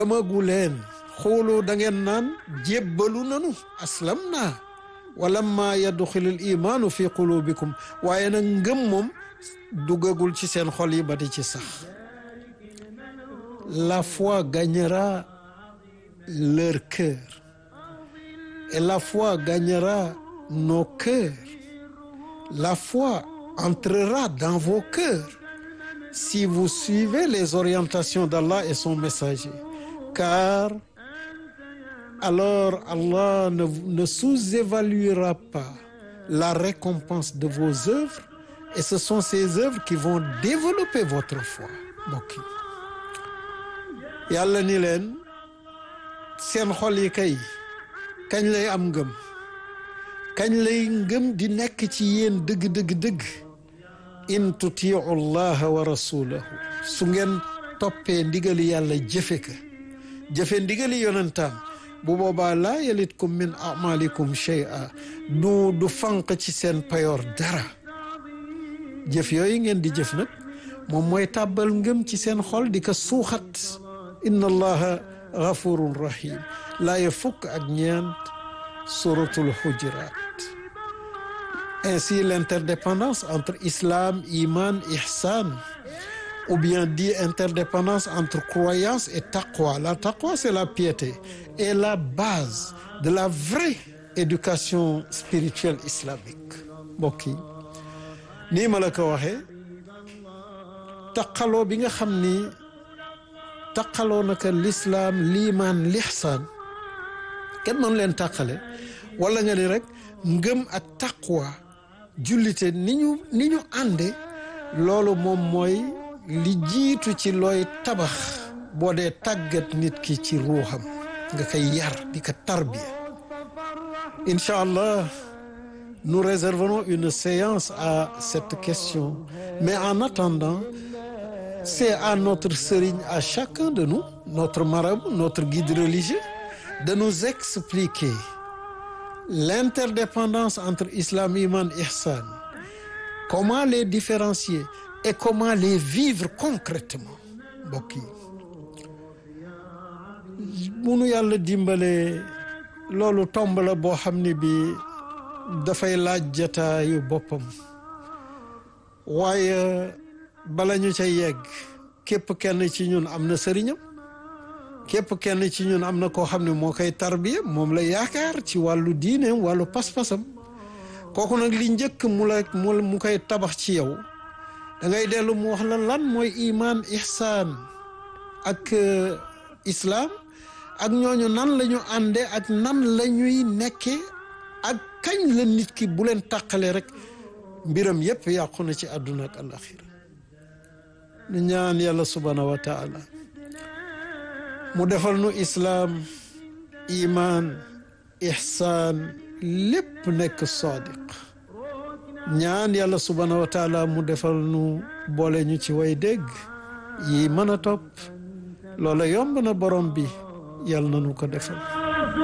gëmagu leen xoolu da ngeen naan jébbalu nanu aslam naa walamma yadxilul imaanu fi qulubikum waaye nag ngëm moom duggagul ci seen xol yi ba di ci sax la foi gagnera leur cœur et la foi gagnera nos cœurs la foi entrera dans vos cœurs si vous suivez les orientations d'Allah et son messager car alors Allah ne, ne sous-évaluera pas la récompense de vos œuvres et ce sont ces œuvres qui vont développer votre foi mbokk yi yàlla ni leen seen xol yi kay kañ lay am ngëm kañ lay ngëm di nekk ci yéen dëgg dëgg dëgg in tutiu llaha wa rasulahu su ngeen toppee ndigali yàlla jëfe ka jëfe ndigali yonentaam bu boobaa laa yalitkum min amalikum shay'a du du fànq ci seen payoor dara jëf yooyu ngeen di jëf nag moom mooy tàbbal ngëm ci seen xol di ko suuxat inna allaha gafurun rahim laaye fukk ak ñeent suratul hujurat ainsi l'interdépendance entre islam iman ihsan ou bien dit interdépendance entre croyance et taqwa la taqwa c'est la piété et la base de la vraie éducation spirituelle islamique mbokk yi nii ma la ko waxee taqaloo bi nga xam ni taqaloo naka l'islam liimaan lixsaan kenn mën leen taqale wala nga ni rek ngëm ak taqwa jullite ni ñu ni ñu ànde loolu moom mooy li jiitu ci looy tabax boo dee tàggat nit ki ci ruuxam nga koy yar di ko tarbiya incha allah nous réserverons une séance à cette question mais en attendant c'est à notre sëriñ à chacun de nous notre marabout notre guide religieux de nous expliquer l'interdépendance entre islam iman ihsan comment les différencier et comment les vivre concrètement mbokk yi munu yàlla dimbale loolu tomb la boo xam ne bi dafay laaj jataayu boppam waaye bala ñu ca yegg képp kenn ci ñun am na sëriñam képp kenn ci ñun am na koo xam ne moo koy tarbiya moom la yaakaar ci wàllu diineem wàllu pas-pasam kooku nag li njëkk mu la mu koy tabax ci yow da ngay dellu mu wax la lan mooy iman ihsaan ak islam ak ñooñu nan la ñu ànde ak nan la ñuy nekke ak kañ la nit ki bu leen tàqale rek mbiram yépp yàqu na ci àdduna ak alaxira nu ñaan yàlla subhanahu wa taala mu defal nu islaam iman ihsaan lépp nekk sadiq ñaan yàlla subhanahu wa taala mu defal nu boole ñu ci way dégg yi mën a topp loola yomb na borom bi yàlla na nu ko defal